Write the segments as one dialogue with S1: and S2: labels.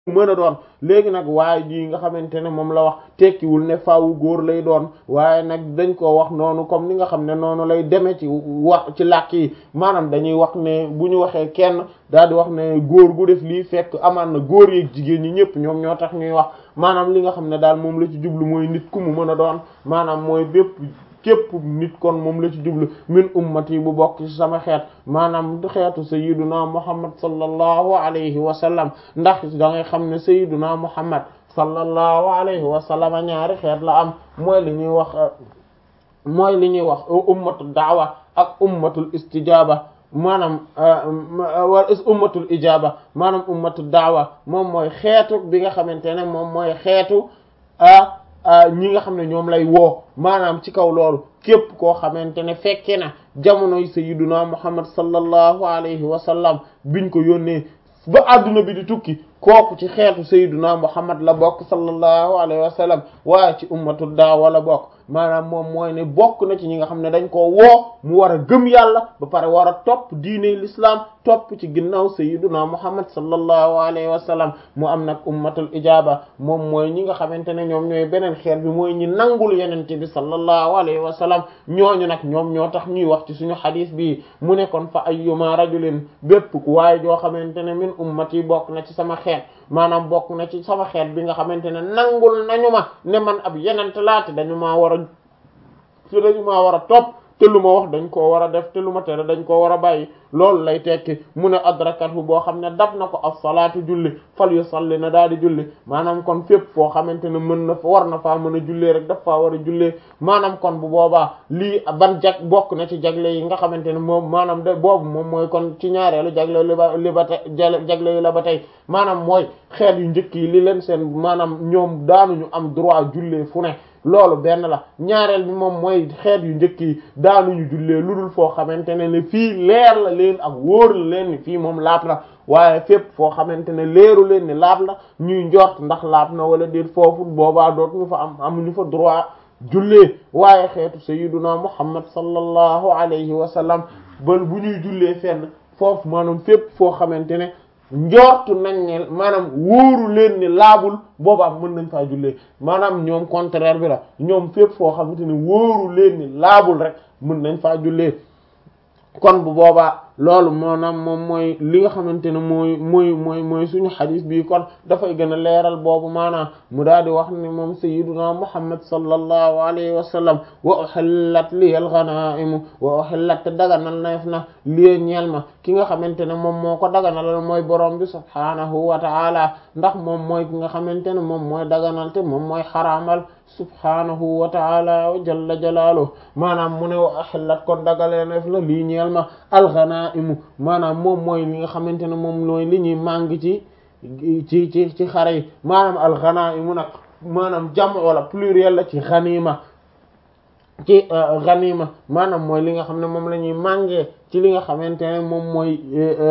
S1: mën a doon léegi nag waaye ji nga xamante ne moom la wax tekkiwul ne faawu góor lay doon waaye nag dañ koo wax noonu comme ni nga xam ne noonu lay demee ci wax ci làkk yi maanaam dañuy wax ne bu ñu waxee kenn daal di wax ne góor gu def lii fekk amaan na góor yeeg jigéen ñi ñëpp ñoom ñoo tax ñuy wax maanaam li nga xam ne daal moom la ci jublu mooy nit ku mu mën a doon maanaam mooy bépp képp nit kon moom la ci jublu min ummati bu bokk ci sama xeet maanaam xeetu sayyiduna muhammad sallallahu alayhi wa sallam ndax da ngay xam ne sayyiduna muhammad sallallahu alayhi wa sallam ñaari xeet la am mooy li ñuy wax mooy li ñuy wax ummatu daawa ak ummatul istijaba maanaam wala ummatul ijaba maanaam ummatu daawa moom mooy xeetu bi nga xamante ne moom mooy xeetu ñi nga xam ne ñoom lay woo maanaam ci kaw loolu képp koo xamante ne fekke na jamonoy sayyiduna muhammad sallallahu alayhi wa sallam biñ ko yónnee ba adduna bi di tukki kooku ci xeetu sayyiduna muhammad la bokk sallallahu alayhi wa sallam waaye ci ummatul daawa la bokk maanaam moom mooy ne bokk na ci ñi nga xam ne dañ koo woo mu war a gëm yàlla ba pare war a topp diine l'islam topp ci ginnaaw sayyiduna muhammad sallallahu alayhi wa sallam mu am nag ummatul ijaba moom mooy ñi nga xamante ne ñoom ñooy beneen xeet bi mooy ñi nangul yenente bi sallallahu alayhi wa sallam ñooñu nag ñoom ñoo tax ñuy wax ci suñu xadis bi mu nekkoon fa ayyuma rajulin bépp waaye joo xamante ne min ummati bokk na ci sama xeet maanaam bokk na ci sama xeet bi nga xamante ne nangul nañu ma ne man ab yenent laate dañu maa war a ci dañu maa war a topp te lu ma wax dañ koo war a def te lu ma tere dañ koo war a bàyyi loolu lay tekki mu ne adrakathu boo xam ne dab na ko as-salaatu julli fal yu salli na daal di julli maanaam kon fépp foo xamante ne mën na fa war na faa mën a jullee rek daf faa war a jullee maanaam kon bu boobaa lii ban jag bokk na ci jagle yi nga xamante ne moom maanaam de boobu moom mooy kon ci ñaareelu jagle li ba li ba tey jagle yi la ba tey maanaam mooy xeet yu njëkk yi li leen seen maanaam ñoom daanuñu am droit jullee fu ne loolu benn la ñaareel bi moom mooy xeet yu njëkk yi daanuñu jullee lu dul foo xamante ne ne fii leer la leen ak wóor la leen ni fii moom laab la waaye fépp foo xamante ne leeru leen ni laab la ñuy njort ndax laab na wala déet foofu boobaa dootuñu fa am amuñu fa droit jullee waaye xeetu sayyiduna muhammad sallallahu alayhi wa sallam bal bu ñuy jullee fenn foofu maanaam fépp foo xamante ne njortu nañ ne maanaam wóoru leen ni laabul boobaa mën nañ faa jullee maanaam ñoom contraire bi la ñoom fépp foo xamante ne wóoru leen ni laabul rek mën nañ faa jullee kon bu boobaa loolu maanaam moom mooy li nga xamante ne mooy mooy mooy mooy suñu xadis bii kon dafay gën a leeral boobu maanaam mu daal di wax ni moom sayyiduna muhammad sallallahu alayhi wa sallam wa uhillat liyal ghana'imu wa uhillat daganal neef na liye ñeel ma ki nga xamante ne moom moo ko daganalal mooy borom bi subhaanahu wa ta'ala ndax moom mooy ki nga xamante ne moom mooy daganal te moom mooy xaraamal subhaanahu wa ta'ala wa jalla jalaaluhu maanaam mu ne wa uhillat kon dagalee neef na lii ñeel ma alxanaimu maanaam moom mooy li nga xamante ne moom mooy li ñuy màng ci ci ci ci xare yi maanaam alxanaimu nag maanaam jam wala pluriel la ci xanima ci xanima maanaam mooy li nga xam ne moom la ñuy màngee ci li nga xamante ne moom mooy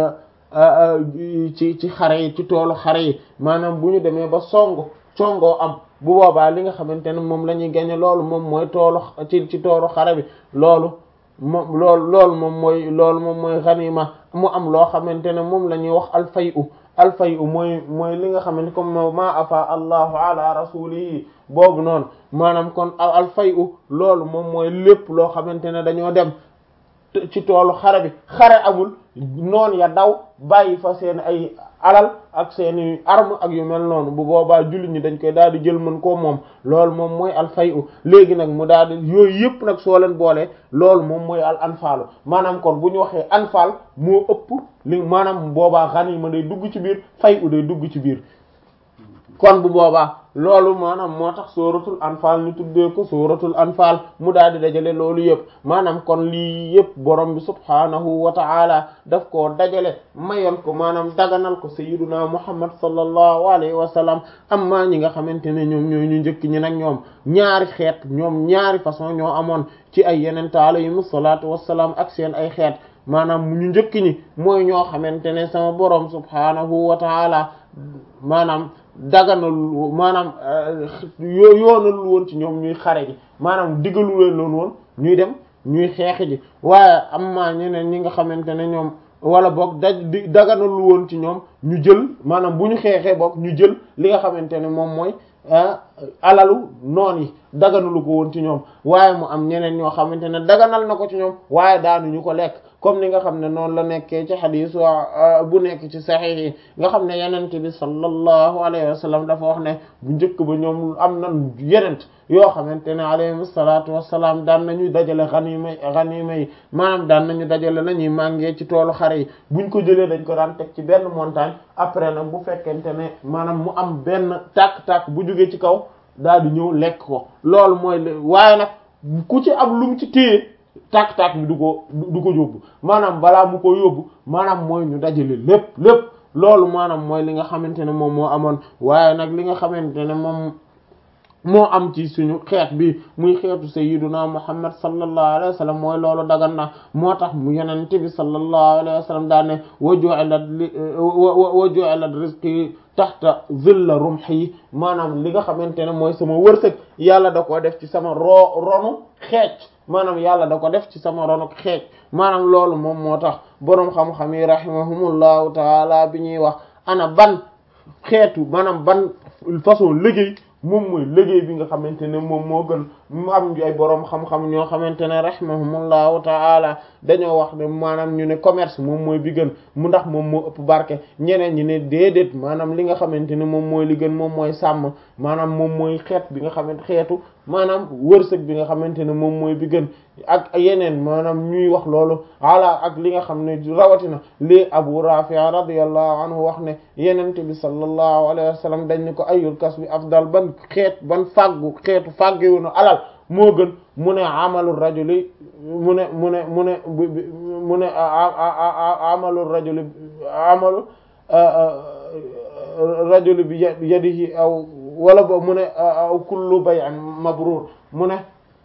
S1: ci ci xare yi ci toolu xare yi maanaam bu ñu demee ba song songoo am bu boobaa li nga xamante ne moom la ñuy gañe loolu moom mooy toolu ci ci toolu xare bi loolu moom loolu loolu moom mooy loolu moom mooy xanima mu am loo xamante ne moom la ñuy wax alfayu alfayu mooy mooy li nga xamante comme ma afa allahu ala rasulihi boobu noonu maanaam kon alfayu loolu moom mooy lépp loo xamante ne dañoo dem ci toolu xare bi xare amul noon ya daw bàyyi fa seen ay alal ak seeni arme ak yu mel noonu bu boobaa jullit ñi dañ koy daal di jël mën koo moom loolu moom mooy al fayu léegi nag mu daal di yooyu yëpp nag soo leen boolee loolu moom mooy al anfaalu maanaam kon bu ñu waxee anfaal moo ëpp li maanaam boobaa ganima day dugg ci biir fayu day dugg ci biir kon bu boobaa loolu maanaam moo tax sóoratul anfaal ñu tuddee ko sóoratul anfaal mu daal di dajale loolu yëpp maanaam kon lii yëpp borom bi subhaanahu wa ta'ala daf koo dajale mayoon ko maanaam daganal ko sayyiduna muhammad sallallahu alayhi wa sallam amma ñi nga xamante ne ñoom ñooy ñu njëkk ñi nag ñoom ñaari xeet ñoom ñaari façon ñoo amoon ci ay yeneen alayhimu salaatu wassalaam ak seen ay xeet maanaam ñu njëkk ñi mooy ñoo xamante ne sama borom subhaanahu wa ta'ala maanaam daganal maanaam yoo yoonal woon ci ñoom ñuy xare ji maanaam diggalu leen loon woon ñuy dem ñuy xeex ji waaye am ma ñeneen ñi nga xamante ne ñoom wala boog daj di daganul woon ci ñoom ñu jël maanaam bu ñu xeexee boog ñu jël li nga xamante ne moom mooy alalu noon yi daganulu ko woon ci ñoom waaye mu am ñeneen ñoo xamante ne daganal na ko ci ñoom waaye daanuñu ko lekk comme ni nga xam ne noonu la nekkee ci xadiis bu nekk ci saxiix yi nga xam ne yenent bi sallallahu alayhi wa sallam dafa wax ne bu njëkk ba ñoom am na yenent yoo xamante ne alayhim salaatu wassalaam daan nañu dajale xaniima xaniima yi maanaam daan nañu dajale la ñuy màngee ci toolu xare yi buñ ko jëlee dañ ko daan teg ci benn montagne après nag bu fekkente ne maanaam mu am benn tàkk-tàkk bu jógee ci kaw daal di ñëw lekk ko loolu mooy waaye nag ku ci am lu mu ci téye tàkk-tàkk bi du ko du ko yóbbu maanaam balaa mu ko yóbbu maanaam mooy ñu dajale lépp lépp loolu maanaam mooy li nga xamante ne moom moo amoon waaye nag li nga xamante ne moom moo am ci suñu xeet bi muy xeetu sayyiduna muhammad sallallahu alayhi wa sallam mooy loolu dagan na moo tax mu yonent bi sallallahu alayhi wa sallam daa ne wa ju'ilat li wa ju'ilat rizqi taxta zilla rumhi maanaam li nga xamante ne mooy sama wërsëg yàlla da ko def ci sama ro ronu xeec maanaam yàlla da ko def ci sama ronu xeec maanaam loolu moom moo tax boroom xam-xam yi rahimahumullahu taala bi ñuy wax ana ban xeetu maanaam ban façon liggéey moom mooy liggéey bi nga xamante ne moom moo gën mu am ay boroom xam-xam ñoo xamante ne rahimahumullahu ta'ala dañoo wax ne maanaam ñu ne commerce moom mooy bi gën mu ndax moom moo ëpp barke ñeneen ñi ne déedéet maanaam li nga xamante ne moom mooy li gën moom mooy sàmm maanaam moom mooy xeet bi nga xamante xeetu maanaam wërsëg bi nga xamante ne moom mooy bi gën ak yeneen maanaam ñuy wax loolu ala ak li nga xam ne rawatina li Abu Rafi' radiyallahu anhu wax ne yenente bi sallallahu alayhi wa sallam dañ ne ko ayul kasbi afdal ban xeet ban fàggu xeetu fàggewunu alal moo gën mu ne amalu rajuli mu ne mu ne mu ne mu ne amalu rajuli amalu rajuli bi yadihi aw wala bo mu ne aw kullu bay'in mabrur mu ne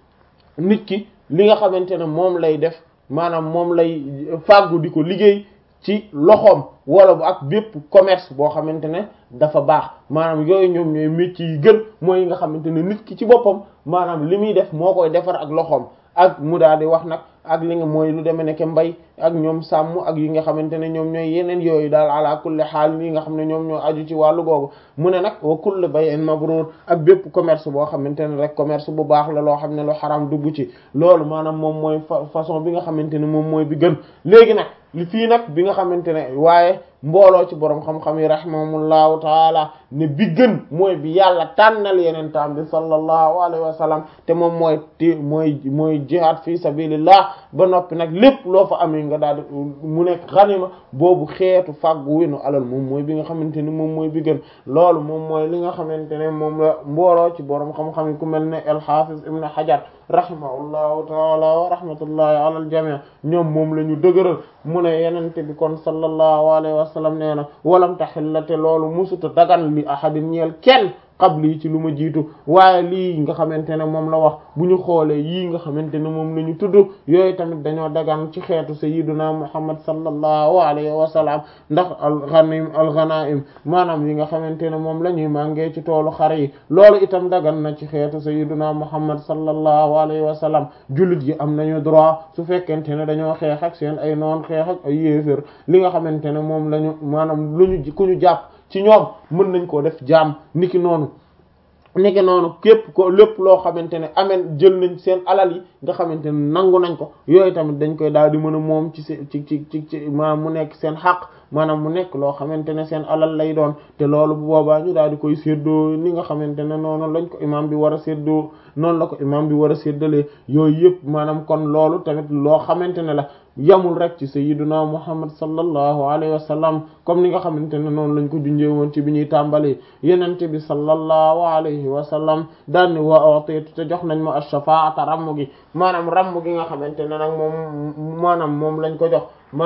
S1: nit ki li nga xamante ne moom lay def maanaam moom lay fàggu di ko liggéey ci loxoom wala bu ak bépp commerce boo xamante ne dafa baax maanaam yooyu ñoom ñooy métier yi gën mooy yi nga xamante ne nit ki ci boppam maanaam li muy def moo koy defar ak loxoom ak mu daal di wax nag ak li nga mooy lu demee nekk mbay ak ñoom sàmm ak yi nga xamante ne ñoom ñooy yeneen yooyu daal ala kulli xaal yi nga xam ne ñoom ñoo aju ci wàllu googu mu ne nag wa kulli bay'in mabrur ak bépp commerce boo xamante ne rek commerce bu baax la loo xam ne lu xaram dugg ci loolu maanaam moom mooy façon bi nga xamante ne moom mooy bi gën léegi nag li fii nag bi nga xamante ne waaye mbooloo ci borom xam-xam yi rahimahumullahu taala ne bi gën mooy bi yàlla tànnal yeneen taam bi sallallahu alayhi wa sallam te moom mooy ti mooy mooy jihad fi sabilillah ba noppi nag lépp loo fa amee nga daal di mu nekk xanima boobu xeetu fàggu winu alal moom mooy bi nga xamante ni moom mooy bi gën loolu moom mooy li nga xamante ne moom la mbooloo ci borom xam-xam yi ku mel ne al hafiz ibn hajar rahimahullahu taala wa rahmatullahi ala al jami' ñoom moom la ñu dëgëral mu ne yenente bi kon sallallahu alayhi wa sallam nee na walam taxillate loolu musuta dagan li ahadin ñeel kenn qabli ci lu ma jiitu waaye lii nga xamante ne moom la wax bu ñu xoolee yii nga xamante ne moom la ñu tudd yooyu tamit dañoo dagan ci xeetu sayyiduna muhammad sallallahu alayhi wa sallam ndax alghanim alghanaim maanaam yi nga xamante ne moom la ñuy màngee ci toolu xare yi loolu itam dagan na ci xeetu sayyiduna muhammad sallallahu alayhi wa sallam jullit yi am nañu droit su fekkente ne dañoo xeex ak seen ay noon xeex ak ay yéefér li nga xamante ne moom la ñu maanaam lu ñu ku ñu jàpp ci ñoom mën nañ koo def jaam niki noonu niki noonu képp ko lépp loo xamante ne ameen jël nañ seen alal yi nga xamante ne nangu nañ ko yooyu tamit dañ koy daal di mën a moom ci ci ci ci ci maanaam mu nekk seen xaq maanaam mu nekk loo xamante ne seen alal lay doon te loolu bu boobaa ñu daal di koy séddoo ni nga xamante ne noonu lañ ko imam bi war a séddoo noonu la ko imam bi war a séddalee yooyu yëpp maanaam kon loolu tamit loo xamante ne la yamul rek ci sayyiduna muhammad sallallahu alayhi wa sallam comme ni nga xamante ne noonu lañ ko junjee woon ci bi ñuy tàmbali yenente bi sallallahu alayhi wa sallam daanni wa utitu te jox nañ ma ash-shafa'ata ramm gi maanaam ramm gi nga xamante ne nag moom maanaam moom lañ ko jox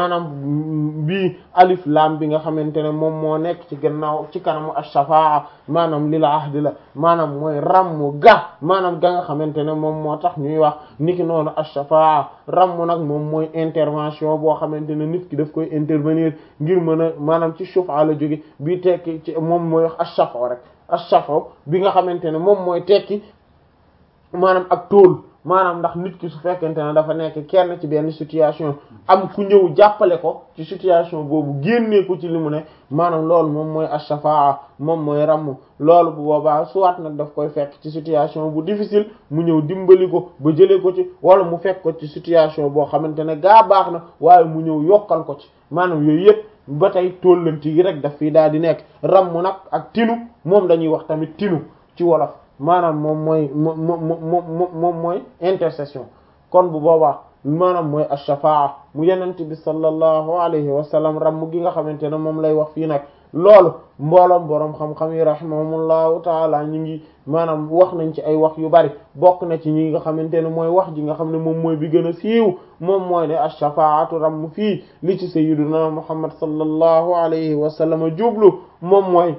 S1: maanaam bii alif lam bi nga xamante ne moom moo nekk ci gannaaw ci kanamu ash-shafa'a maanaam lil ahdi la maanaam mooy ramm ga maanaam ga nga xamante ne moom moo tax ñuy wax niki noonu ash-shafa'a ramm nag moom mooy intervention boo xamante ne nit ki daf koy intervenir ngir mën a maanaam ci shufa la jóge bii tekki ci moom mooy wax ash-shafa rek ash-shafa bi nga xamante ne moom mooy tekki maanaam ak tool maanaam ndax nit ki su fekkente ne dafa nekk kenn ci benn situation am ku ñëw jàppale ko ci situation boobu génnee ko ci li mu ne maanaam loolu moom mooy ash-shafaa moom mooy ramm loolu bu boobaa soit nag daf koy fekk ci situation bu difficile mu ñëw dimbali ko ba jëlee ko ci wala mu fekk ko ci situation boo xamante ne gaa baax na waaye mu ñëw yokkal ko ci maanaam yooyu yëpp ba tey tóllanti gi rek daf fii daal di nekk ramm nag ak tinu moom dañuy wax tamit tinu ci wolof maanaam moom mooy moom moom moom mooy intercession kon bu boobaa maanaam mooy ash-shafaa mu yenent bi sallallahu alayhi wa sallam ramm gi nga xamante ne moom lay wax fii nag loolu mbooloom boroom xam-xam yi rahimahumullahu taala ñi ngi maanaam wax nañ ci ay wax yu bari bokk na ci ñi nga xamante ne mooy wax ji nga xam ne moom mooy bi gën a siiw moom mooy ne ash-shafaatu ramm fii li ci sayyiduna muhammad sallallahu alayhi wa sallam jublu moom mooy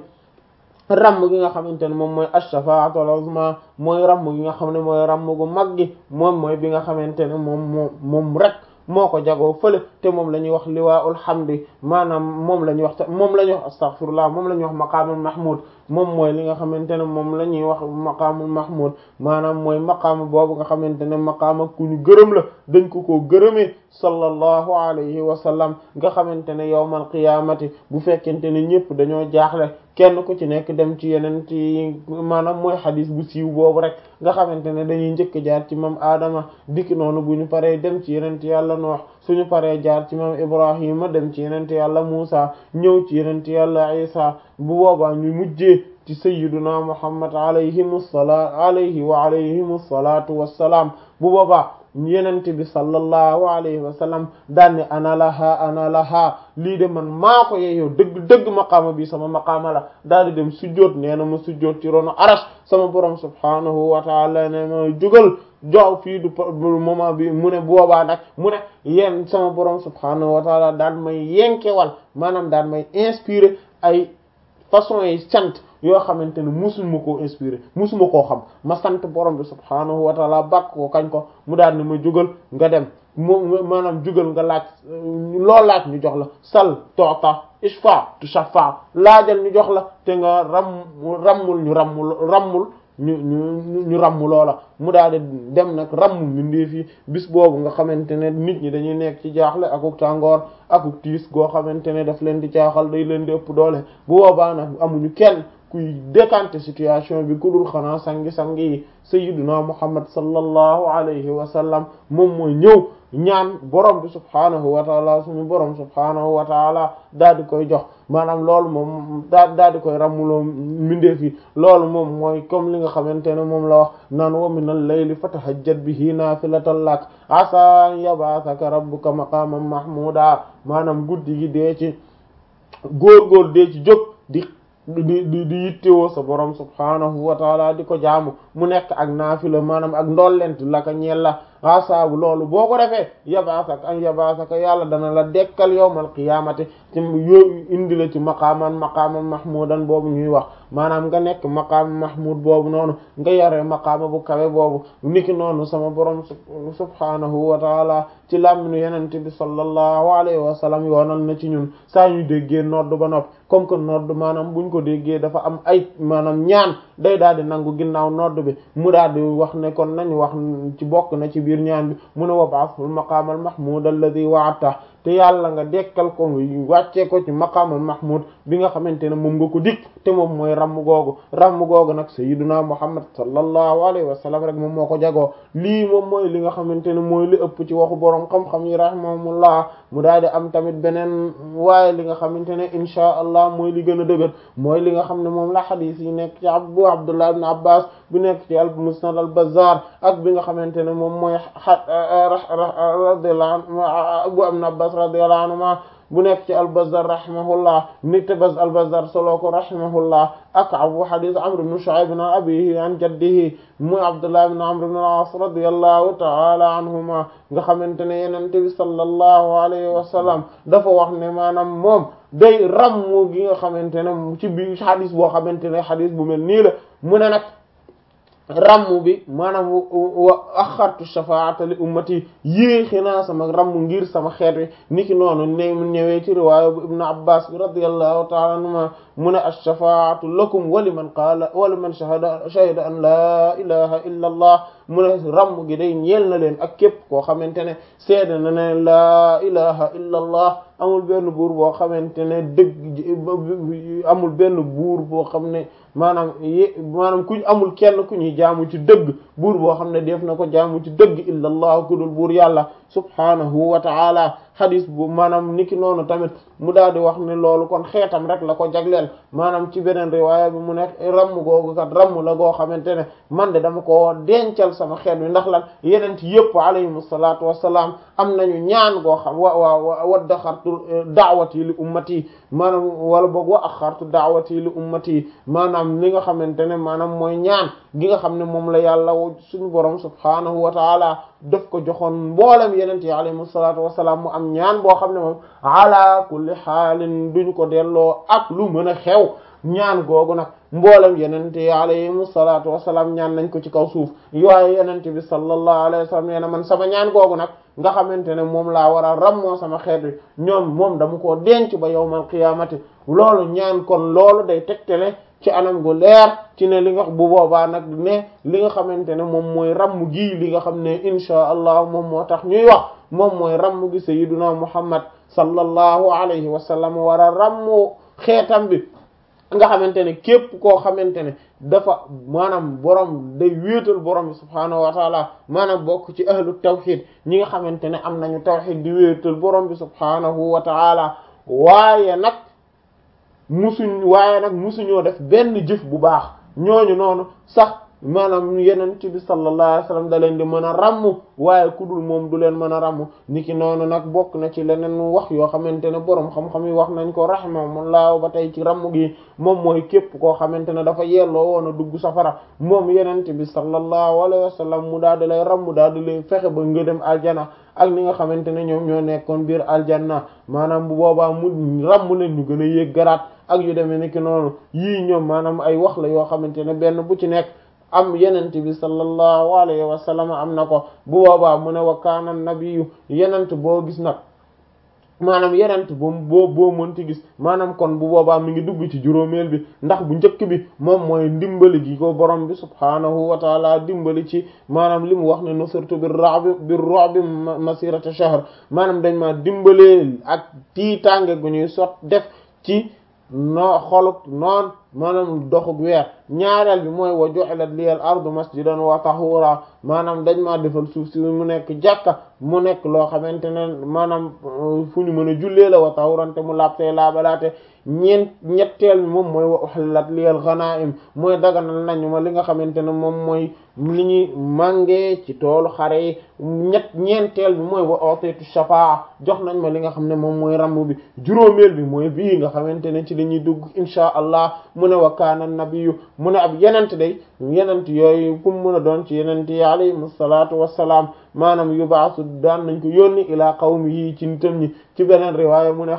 S1: ramm gi nga xamante ne moom mooy ash-shafaatu al-uzma mooy ramm gi nga xam ne mooy ramm gu mag gi moom mooy bi nga xamante ne moom moom moom rek moo ko jagoo fële te moom la ñuy wax liwaa'ul hamdi maanaam moom la ñuy wax moom la ñuy wax astaghfirullah moom la ñuy wax maqaamul mahmud moom mooy li nga xamante ne moom la ñuy wax maqaamul mahmud maanaam mooy maqaama boobu nga xamante ne maqaama ku ñu gërëm la dañ ko koo gërëmee sallallahu alayhi wa sallam nga xamante ne yawmal qiyaamati bu fekkente ne ñëpp dañoo jaaxle kenn ku ci nekk dem ci yeneen ci maanaam mooy xadis bu siiw boobu rek nga xamante ne dañuy njëkk jaar ci mam Adama dikk noonu bu ñu paree dem ci yeneen yàlla Nuux suñu paree jaar ci mam Ibrahima dem ci yeneen yàlla Muusa ñëw ci yeneen yàlla Isa bu boobaa ñu mujjee ci sayyiduna Muhammad alayhimu salaat alayhi wa alayhimu salaatu wassalaam bu boobaa yenent bi sallallahu alayhi wa sallam daanne ana laha ana laha lii de man maa ko yeeyoo dëgg dëgg maqaama bi sama maqaama la daal di dem sujjoot nee na ma sujjoot ci rono arash sama borom subhanahu wa taala ne ma jógal jox fii du moment bi mu ne boobaa nag mu ne yéen sama borom subhanahu wa taala daan may yenkewal maanaam daan may inspiré ay façon yi sant yoo xamante ne musuma koo inspiré musuma koo xam ma sant borom bi subhaanahu wa taala bàkk ko kañ ko mu daal ne ma jugal nga dem moom maanaam jugal nga laaj loo laaj ñu jox la sal toota ishfa tu shafa laajal ñu jox la te nga ram rammul ñu rammul rammul ñu ñu ñu ramm loola mu daal di dem nag ramm mbindeef yi bis boobu nga xamante ne nit ñi dañuy nekk ci jaaxle akuk tàngoor akuk tiis goo xamante ne daf leen di jaaxal day leen di ëpp doole bu boobaa nag amuñu kenn kuy décanter situation bi ku dul xanaa sangi-sangi yi sayyiduna muhammad sallallahu alayhi wa sallam moom mooy ñëw ñaan borom bi subhaanahu wa taala suñu borom subhaanahu wa taala daal di koy jox maanaam loolu moom daa daal di koy rammuloo mbindeef yi loolu moom mooy comme li nga xamante ne moom la wax naan wa min al-layli fatahajjat bihi naafilatan lak asa an yab'athaka rabbuka maqaman mahmuda maanaam guddi gi dee ci góor-góor dee ci jóg di di di di yittewoo sa borom subhaanahu wa taala di ko jaamu mu nekk ak naafila maanaam ak ndollent la ka ñeel la asaabu loolu boo ko defee yabaasak an yabaasaka yàlla dana la dekkal yawmal qiyaamati ci yooyu indi la ci maqaaman maqaaman mahmudan boobu ñuy wax maanaam nga nekk maqaam mahmud boobu noonu nga yore maqaama bu kawe boobu niki noonu sama borom subhaanahu wa taala ci làmminu yenente bi sallallahu alayhi wa sallam yoonal na ci ñun saa ñu déggee nodd ba nopp comme que nodd maanaam buñ ko déggee dafa am ay maanaam ñaan day daal di nangu ginnaaw nodd bi mu daal di wax ne kon nañu wax ci bokk na ci biir ñaan bi mu ne wab'athul maqaamal mahmud alladhi wa'adta te yàlla nga dekkal ko wàccee ko ci maqaamal mahmud bi nga xamante ne moom nga ko dik te moom mooy ramm googu ramm googu nag sayyiduna muhammad sallallahu alayhi wa sallam rek moom moo ko jagoo lii moom mooy li nga xamante ne mooy li ëpp ci waxu borom xam-xam yi rahimahumullah mu daal di am tamit beneen waaye li nga xamante ne inchaa allah mooy li gën a dëgër mooy li nga xam ne moom la xadiis yi nekk ci abu abdullah ibn abbas bu nekk ci al musnad al bazzar ak bi nga xamante ne moom mooy radiyallahu anhu abu ibn abbas radiyallahu anhuma bu nekk ci al-Bazzar rahimahullah nit te baz al-Bazzar solo ko rahimahullah ak abu hadith Amr ibn Shu'ayb an abihi an jaddihi muy Abdullah ibn Amr ibn al-As radiyallahu ta'ala anhuma nga xamante ne Yonent bi sallallahu alayhi wa sallam dafa wax ne maanaam moom day rammu gi nga xamante ne ci biir hadith boo xamante ne hadith bu mel nii la mu ne nag ramm bi maanaam wa axartu shafaata li ummati yéexi naa sama ramm ngir sama xeet wi niki noonu ne ñëwee ci riwaaya bu ibnu abbas bi radiyallahu ta'ala anhuma mu ne ash-shafaatu lakum wa liman qaala wa liman shahada shahida an laa ilaha illa allah mu ne ramm gi day ñeel na leen ak képp koo xamante ne seede na ne laa ilaha illa allah amul benn buur boo xamante ne dëgg amul benn buur boo xam ne maanaam y maanaam kuñ amul kenn ku ñuy jaamu ci dëgg buur boo xam ne def na ko jaamu ci dëgg illa allah ku dul buur yàlla subhanahu wa ta'ala hadis bu maanaam niki noonu tamit mu daal di wax ne loolu kon xeetam rek la ko jagleel maanaam ci beneen riwaaya bi mu ne ramm googu kat ramm la goo xamante ne man de dama ko dencal sama xeet wi ndax lan yeneen yëpp alayhimu salaatu wassalaam am nañu ñaan goo xam wa wa wa daxartu daawati li ummati maanaam wala boog wa axartu daawati li ummati maanaam li nga xamante ne maanaam mooy ñaan gi nga xam ne moom la yàlla suñu borom subhaanahu wa taala daf ko joxoon mboolem yeneen yi alayhimu salaatu wassalaam mu am ñaan boo xam ne moom ala kulli xaalin duñ ko delloo ak lu mën a xew ñaan googu nag mboolem yenente yi alayhimu salaatu wasalaam ñaan nañ ko ci kaw suuf yooye yenente bi sallallahu alayhi wa sallam nee na man sama ñaan googu nag nga xamante ne moom laa war a rammoo sama xeet wi ñoom moom dama koo denc ba yawmal qiyaamati loolu ñaan kon loolu day tegtale ci anam gu leer ci ne li nga bu boobaa nag ne li nga xamante ne moom mooy ramm gi li nga xam ne inchaa allah moom moo tax ñuy wax moom mooy ramm gi sayyiduna muhammad sallallahu alayhi wa sallam war a rammu xeetam bi nga xamante ne képp koo xamante ne dafa maanaam borom day wéetal borom bi subhaanahu wa taala maanaam bokk ci ahlu tawxid ñi nga xamante ne am nañu tawxid di wéetal borom bi subhaanahu wa taala waaye nag musuñ waaye nag musuñoo def benn jëf bu baax ñooñu noonu sax maanaam yeneen ci bi sallallahu alayhi wasallam da leen di mën a ràmm waaye ku dul moom du leen mën a ràmm niki noonu nag bokk na ci leneen wax yoo xamante ne boroom xam-xam yi wax nañ ko rahimahumullah ba tey ci ràmm gi moom mooy képp koo xamante ne dafa yelloo woon a dugg safara moom yeneen bi sallallahu alayhi wasallam mu daal di lay ràmm daal di lay fexe ba nga dem aljana ak ni nga xamante ne ñoom ñoo nekkoon biir aljanna maanaam bu boobaa mu ràmm leen ñu gën a yéeg garaat ak yu demee niki noonu yii ñoom maanaam ay wax la yoo xamante ne benn bu ci nekk am yenent bi sallallahu alayhi wa sallam am na ko bu boobaa mu ne wa kaana nabiyu yenent boo gis nag maanaam yenent boo boo boo mënti gis maanaam kon bu boobaa mi ngi dugg ci juróomeel bi ndax bu njëkk bi moom mooy ndimbali gi ko borom bi subhaanahu wa taala dimbali ci maanaam li mu wax ne nusirtu bir ra'bi bir ru'bi masirata shahr maanaam dañ ma dimbalee ak tiitaange gu ñuy sot def ci noo xoluk noon maanaam doxug weer ñaareel bi mooy wa ju'ilat liyal ardu masjidan wa tahura maanaam dañ maa defal suuf si mu nekk jàkka mu nekk loo xamante ne maanaam fu ñu mën a jullee la wa tahurante mu laabtee laabalaate ñeent ñetteel bi moom mooy wa uhillat liyal ghanaim mooy daganal nañu ma li nga xamante ne moom mooy li ñuy màngee ci toolu xare yi ñett ñeenteel bi mooy wa utitu shafaa jox nañ ma li nga xam ne moom mooy ramm bi juróomeel bi mooy bii nga xamante ne ci la ñuy dugg insha allah mu ne wa kaana nabiyyu mu ne ab yenent day yenent yooyu fu mu mën a doon ci yenent yi alayhim salaatu wassalaam maanaam yubaasu daan nañ ko yónni ilaa qawmihi ci nitam ñi ci beneen riwaaya mu ne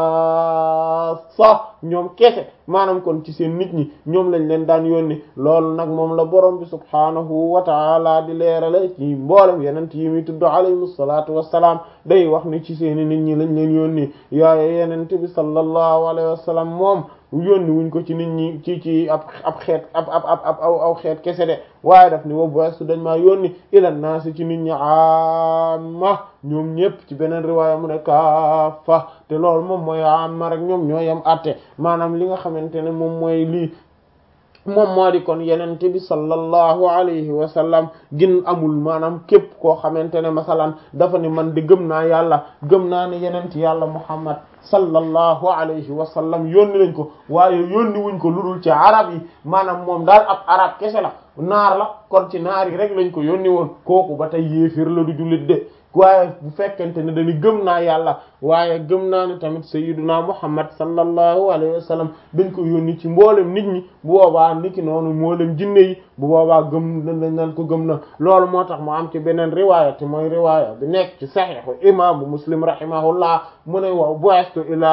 S1: xaasa ñoom kese maanaam kon ci seen nit ñi ñoom lañ leen daan yónni loolu nag moom la borom bi subhaanahu wa taala di leerale ci mboolem yenent yi muy tudd alayhim salaatu wassalaam day wax ni ci seeni nit ñi lañ leen yónni yaaye yenent bi sallallahu alayhi wa sallam moom yónni wuñ ko ci nit ñi ci ci ab ab xeet ab ab ab ab aw xeet kese de waaye daf ni wa bu'astu dañ maa yónni ila naasi ci nit ñi amma ñoom ñëpp ci beneen riwaaya mu ne kaafa te loolu moom mooy amma rek ñoom ñoo yam atte maanaam li nga xamante ne moom mooy lii moom moo di kon yenente bi sallallahu alayhi wa sallam gin amul maanaam képp koo xamante ne masalan dafa ni man di gëm naa yàlla gëm naa ne yenent yàlla muhammad sallallahu alayhi wa sallam yónni lañ ko waaye yónni wuñ ko ludul ci arab yi maanaam moom daal ab arab kese la naar la kon ci naar yi rek lañ ko yónni woon kooku ba tey yéefir la du jullit de waaye bu fekkente ne dañu gëm naa yàlla waaye gëm naa ne tamit sayyiduna muhammad sallallahu alayhi wa sallam dañ ko yónni ci mboolem nit ñi bu boobaa niki noonu mboolem jinne yi bu boobaa gëm dañ naan ko gëm na loolu moo tax mu am ci beneen riwaaya te mooy riwaaya bi nekk ci saxiixu imaamu muslim rahimahullah mu ne waaw bu'astu ilaa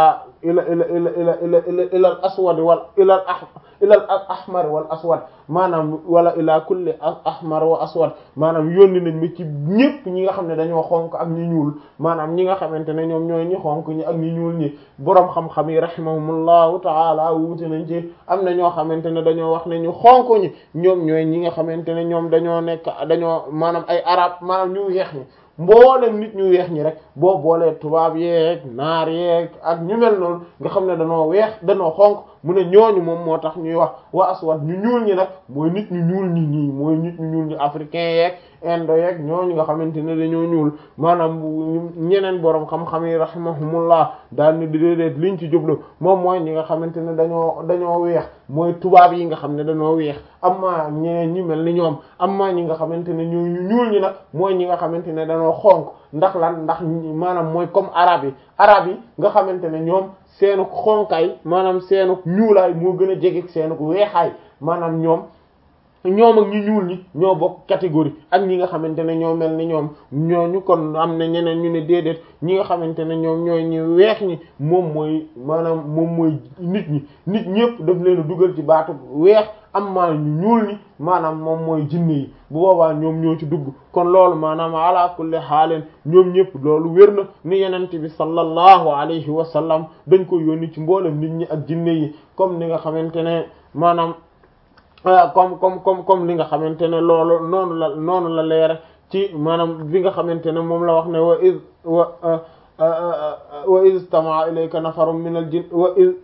S1: ila ila ila ila ila ila ila al aswad wal ila al ah ila al ahmar wal aswad maanaam wala ila kulli ahmar wa aswad maanaam yónni nañ ma ci ñépp ñi nga xam ne dañoo xonk ak ñi ñuul maanaam ñi nga xamante ne ñoom ñooy ñi xonk ñi ak ñi ñuul ñi boroom xam-xam yi rahimahumullahu taala wuute nañ ci am na ñoo xamante ne dañoo wax ne ñu xonk ñi ñoom ñooy ñi nga xamante ne ñoom dañoo nekk dañoo maanaam ay arab maanaam ñu weex ñi mboolem nit ñu weex ñi rek boo boolee tubaab yeeg naar yeeg ak ñu mel noonu nga xam ne danoo weex danoo xonk mu ne ñooñu moom moo tax ñuy wax wa aswad ñu ñuul ñi nag mooy nit ñu ñuul ñi ñii mooy nit ñu ñuul ñi africain yeeg indo yeeg ñooñu nga xamante ne dañoo ñuul maanaam ñeneen boroom xam-xam yi rahimahumullah daal ni déedéet liñ ci jublu moom mooy ñi nga xamante ne dañoo dañoo weex mooy tubaab yi nga xam ne dañoo weex amma ñeneen ñi mel ni ñoom amma ñi nga xamante ne ñoo ñu ñuul ñi nag mooy ñi nga xamante ne dañoo xonk ndax lan ndax maanaam mooy comme arab yi arab yi nga xamante ne ñoom seenu xonkaay maanaam seenu ñuulaay moo gën a jege seenu weexaay maanaam ñoom ñoom ak ñu ñuul ñi ñoo bokk catégorie ak ñi nga xamante ne ñoo mel ni ñoom ñooñu kon am na ñeneen ñu ne déedéet ñi nga xamante ne ñoom ñooy ñi weex ñi moom mooy maanaam moom mooy nit ñi nit ñëpp daf leen a dugal ci baatu weex am maa ñu ñuul ñi maanaam moom mooy jinne yi bu boobaa ñoom ñoo ci dugg kon loolu maanaam ala kulli xaaleen ñoom ñëpp loolu wér na ni yenente bi sallallahu alayhi wa sallam dañ ko yónni ci mboolem nit ñi ak jinne yi comme ni nga xamante ne maanaam comme comme comme comme li nga xamante ne loolu noonu la noonu la leere ci maanaam bi nga xamante ne moom la wax ne wa iz wa wa iz istama'a ilayka nafarun min al jinn wa iz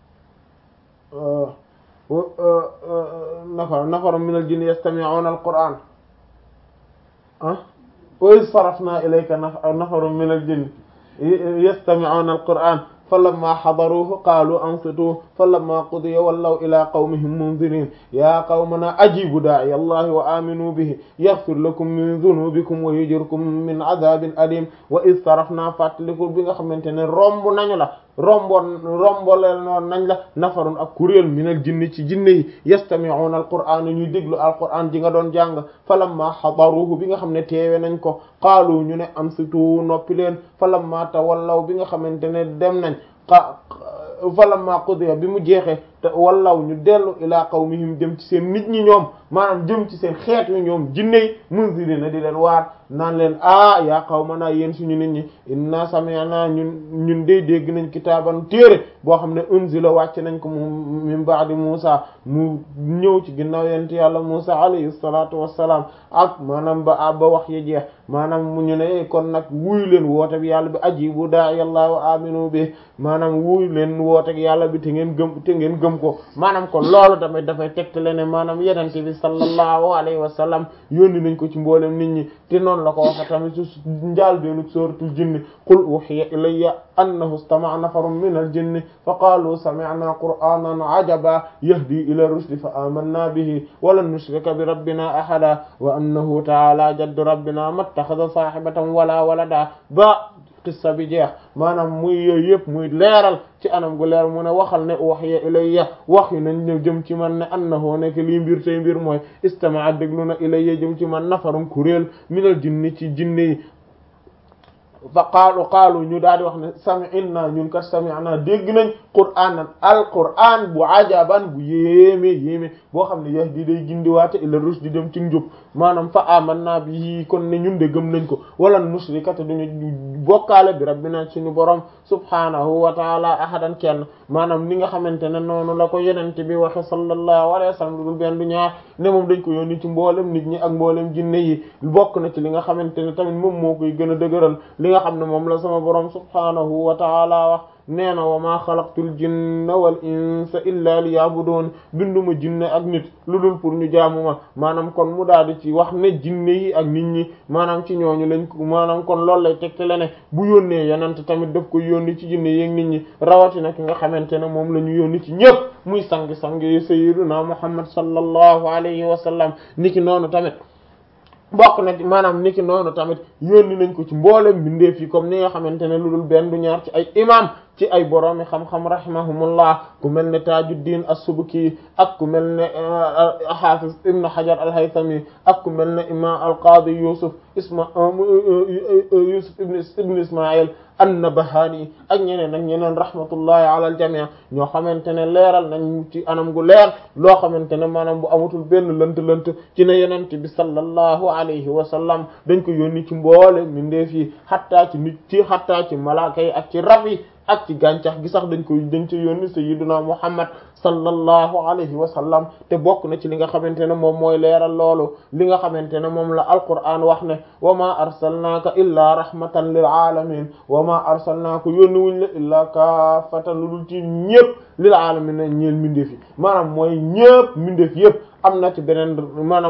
S1: nafar nafarun min al jinn yastami'una al qur'an ah wa iz sarafna ilayka nafarun min al jinn yastami'una al qur'an falamma hadaruhu qaalu ansitu falamma qudiya wallaw ila qawmihim munzirin ya qawmana ajibu daa'iya allahi wa aminu bihi yaghfir lakum min dhunubikum wa yujirkum min adhabin alim wa id sarafna fàttalikul bi nga xamante ne romb nañu la romboon romboleel noonu nañ la nafarun ak kuréel minal jinni ci jinne yi yastami'una alqur'ana ñuy déglu alqur'an ji nga doon jàng falamma hadaruhu bi nga xam ne teewe nañ ko qaalu ñu ne ansitu noppi leen falamma tawallaw bi nga xamante ne dem nañ xa falamma qudiya bi mu jeexee te wallaw ñu dellu ilaa qawmihim jëm ci seen nit ñi ñoom maanaam jëm ci seen xeet wi ñoom jinne yi munzirina di leen waar naan leen ah yaa qawmana yéen suñu nit ñi inna sami'na ñun ñun day dégg nañ kitaaban téere boo xam ne unzila wàcc nañ ko mu min ba'di Musa mu ñëw ci ginnaaw yent yàlla Musa alayhi salatu wassalam ak maanaam ba ba wax ya jeex maanaam mu ñu ne kon nag wuyu leen woote bi yàlla bi ajibu da'i Allah wa aminu bi maanaam wuyu leen woote bi yàlla bi te ngeen gëm te ngeen gëm ko maanaam kon loolu tamit dafay tegtale ne maanaam yenente bi sallallahu alayhi wa sallam yónni nañ ko ci mboolem nit ñi te noonu la ko waxe tamit su njaal beenu suratul jinni qul uhiya ilayya annahu istama'a nafarun min al jinni fa qaalu sami'na qur'anan ajaba yahdi ila rushdi fa amanna bihi wa lan nushrika bi rabbina ahada wa annahu ta'ala jaddu rabbina mattakhadha sahibatan wala walada ba qissa bi jeex maanaam muy yooyu yëpp muy leeral ci anam gu leer mu ne waxal ne uhiya ilayya wax yu nañ ñëw jëm ci man ne annahu nekk lii mbir tey mbir mooy istama'a déglu na ilayya jëm ci man nafarum kuréel minal jinni ci jinne yi fa qaalu qaalu ñu daal di wax ne sami'na ñun kat sami'na dégg nañ qur'aanan alqur'aan bu ajaban bu yéeme yéeme boo xam ne yahdi day gindiwaate ila rushd di dem ci njub maanaam fa amanna bihi kon ne ñun de gëm nañ ko wala nusrika te duñu bokkaale bi rabbina suñu borom subhaanahu wa taala ahadan kenn maanaam ni nga xamante ne noonu la ko yenente bi waxe sallallahu alayhi wa sallam dul benn du ñaar ne moom dañ ko yónni ci mboolem nit ñi ak mboolem jinne yi bokk na ci li nga xamante ne tamit moom moo koy gën a dëgëral li nga xam ne moom la sama borom subhaanahu wa taala wax nee na wa maa xalaqtul jinna wal insa illa liya'budun binduma jinne ak nit lu dul pour ñu jaamu ma maanaam kon mu daal di ci wax ne jinne yi ak nit ñi maanaam ci ñooñu lañ ko maanaam kon loolu lay tegtale ne bu yónnee yenante tamit daf ko yónni ci jinne yi ak nit ñi rawatina ki nga xamante ne moom la ñu yónni ci ñëpp muy sang-sang yi sayyiduna muhammad sallallahu alayhi wa sallam niki noonu tamit bokk na maanaam niki noonu tamit yónni nañ ko ci mboolem bindeef yi comme ni nga xamante ne lu dul benn du ñaar ci ay imam ci ay boroomi xam-xam rahimahumullah ku mel ne Tajuddin as-Subki ak ku mel ne Hafiz Ibn Hajar al-Haythami ak ku mel ne imam al-Qadi Yusuf isma Yusuf ibn Ismail an-Nabahani ak ñeneen ak ñeneen rahmatullahi ala al-jami' ñoo xamante ne leeral nañ ci anam gu leer loo xamante ne maanaam bu amatul benn lënt-lënt ci ne yonent bi sallallahu alayhi wa sallam dañ ko yónni ci mboole mindeef yi xattaa ci nit ci xattaa ci malaaka yi ak ci rab yi ak ci gàncax gi sax dañ koy dañ ci yónni sayyiduna Muhammad sallallahu alayhi wa sallam te bokk na ci li nga xamante ne moom mooy leeral loolu li nga xamante ne moom la alquran wax ne wa ma arsalnaaka illaa rahmatan lil alamin wa ma arsalnaaka yónni wuñ la illaa kaafatan lu dul ci ñépp lil alamin ne ñeel mindeef yi maanaam mooy ñépp mindeef yépp am na ci beneen maanaam